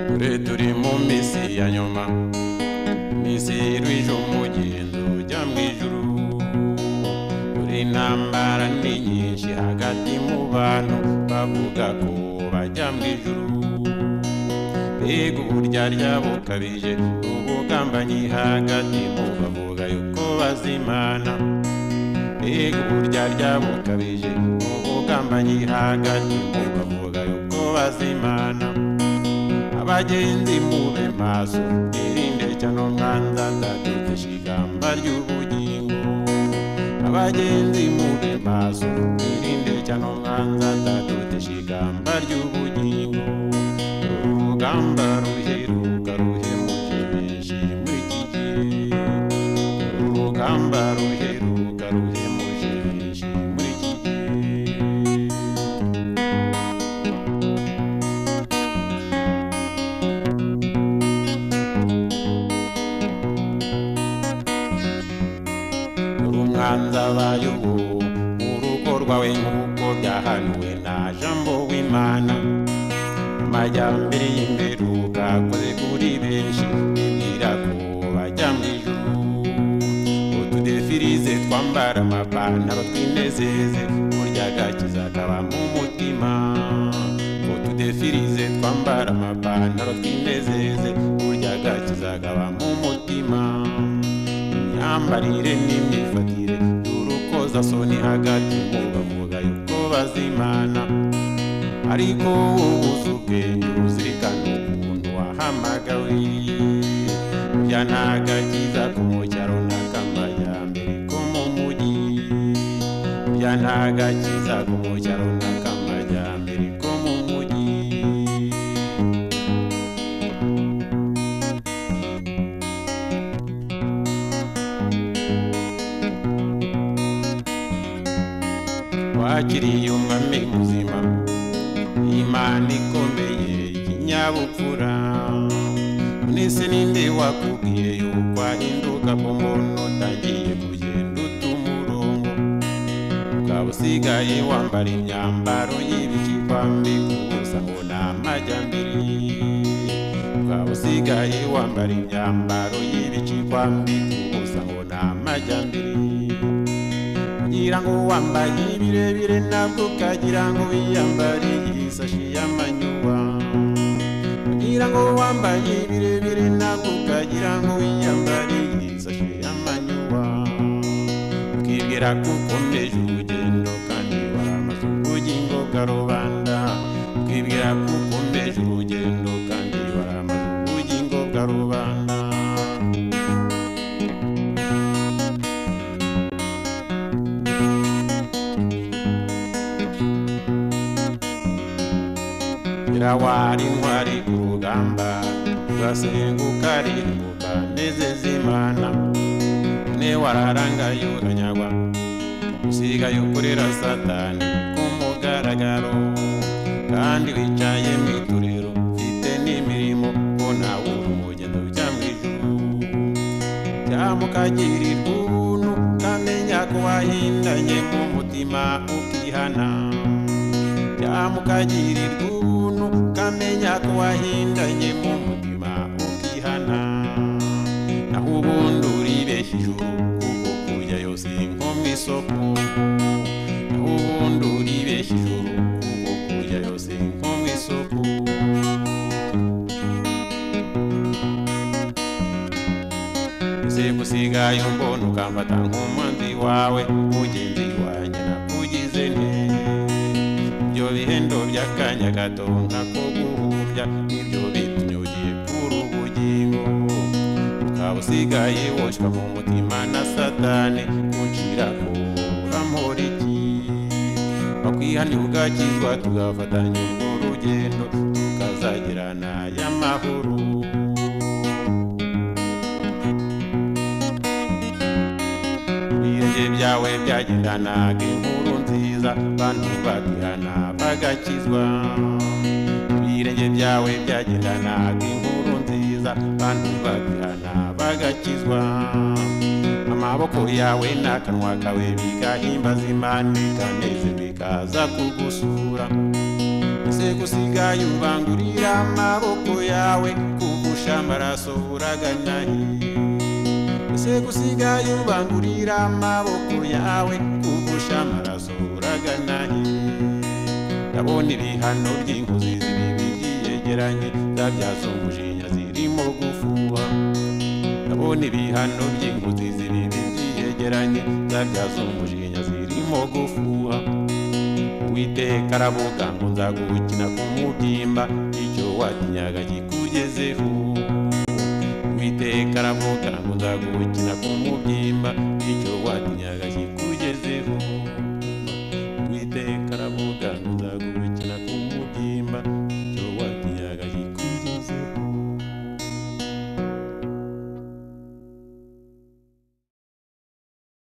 kure turi mu minsi ya nyuma minsi y'ijoro umugenzo ujya mu ijuru buri ntambara ni nyinshi hagati mu bantu bavuga ko bajya mu ijuru mbega uburyarya bukabije ubugambanyi hagati mu bavuga yuko bazimana mbega uburyarya bukabije ubugambanyi hagati mu bavuga yuko bazimana abagenzi mube maso irinde cyane umwanza ndategesha ikamba ry'ubugingo abagenzi mube maso irinde cyane umwanza ndategesha ikamba ry'ubugingo urugamba ruheruka ruhemuje benshi muri iki gihe urugamba ruheruka ruhemuje benshi muri iki gihe urumanza bayobo urugo rwawe nk'uko byahanuwe na jambo w'imana amajyambere y'imperuka akoze kuri benshi bibwira ko bajya mu ijuru utudefirize twambara amapantaro twinezeze burya agakiza kaba mu mutima utudefirize twambara amapantaro twinezeze burya agakiza kaba mu mutima imyambarire n'imyifatire turukoza soni hagati mu bavuga yuko bazimana ariko ubuze ubwenge uzirikana ukuntu wahamagawe bya ntagakiza ko mu cyaro n'akamajyambere ko mu mujyi bya ntagakiza ko mu cyaro n'akamajyambere ko mu mujyi wakiriye umwami muzima imana ikomeye y'ikinyabupfura mwese ninde wakubwiye yuko ahinduka ku muntu utangiye kugenda uta umurongo ukaba usigaye wambara imyambaro y'ibikikwambi kubusa ngo ni amajyambere ukaba usigaye wambara imyambaro y'ibikikwambi kubusa ngo ni amajyambere ngira ngo wambaye birebire nabwo ukagira ngo wiyambariye isashi y'amanyuwa ngira ngo wambaye birebire nabwo ukagira ngo wiyambariye isashi y'amanyuwa ukibwira ko ukomeje urugendo kandi waramaze ubugingo bwarubanda ukibwira ko ukomeje urugendo kandi waramaze ubugingo bwarubanda Nyrawari ntwari ku rugamba Rwasenguka riruka nezeza imana Ne wararangaye uranyagwa Usigaye ukorera satani ku mugaragaro Kandi wicaye mu itorero Ufite n'imirimo Ko nawe uri umugendo ujya mu ijuru Byamukagirirwa ubuntu Ukamenya ko wahindanye mu mutima ukihana byamukagirirwa ubuntu ukamenya ko wahindanye mu mutima ukihana naho ubundi uribeshya ijuru kuko kujyayo si nko mu isoko naho ubundi uribeshya ijuru kuko kujyayo si nko mu isoko ese gusigaye umbona ukamfata nk'umuhanzi wawe mugenzi wanjye nakugize neza ibyo bihendo by'akanya gato nkako guhumbya ibyo bitumye ugiye kuri ubugingo ukaba usigaye woshywa mu mutima na satani kugira ko uramura iki wakwihanira ugakizwa tugafatanya urwo rugendo tukazagirana y'amahoro ibirenge byawe byagendanaga inkuru nziza bantu bagihana bagakizwa ibirenge byawe byagendanaga inkuru nziza bantu bagihana bagakizwa agakizwa amaboko yawe n'akanwa kawe bigahimbaza imana ikaneze bikaza kugusura ese gusigaye ubangurira amaboko yawe kugusha amaraso uraganahiye ese gusigaye ubangurira amaboko yawe kugusha amaraso uraganahiye ndabona ibihano by'inkozi z'ibibi byegeranye zabyaza umujinya zirimo gufuha ndabona ibihano by'inkozi z'ibibi byegeranye zabyaza umujinya zirimo gufuha witeka aravuga ngo nzagukina ku mubyimba icyo watinyaga kikugezeho witeka aravuga ngo nzagukina ku mubyimba icyo watinyaga kikugezeho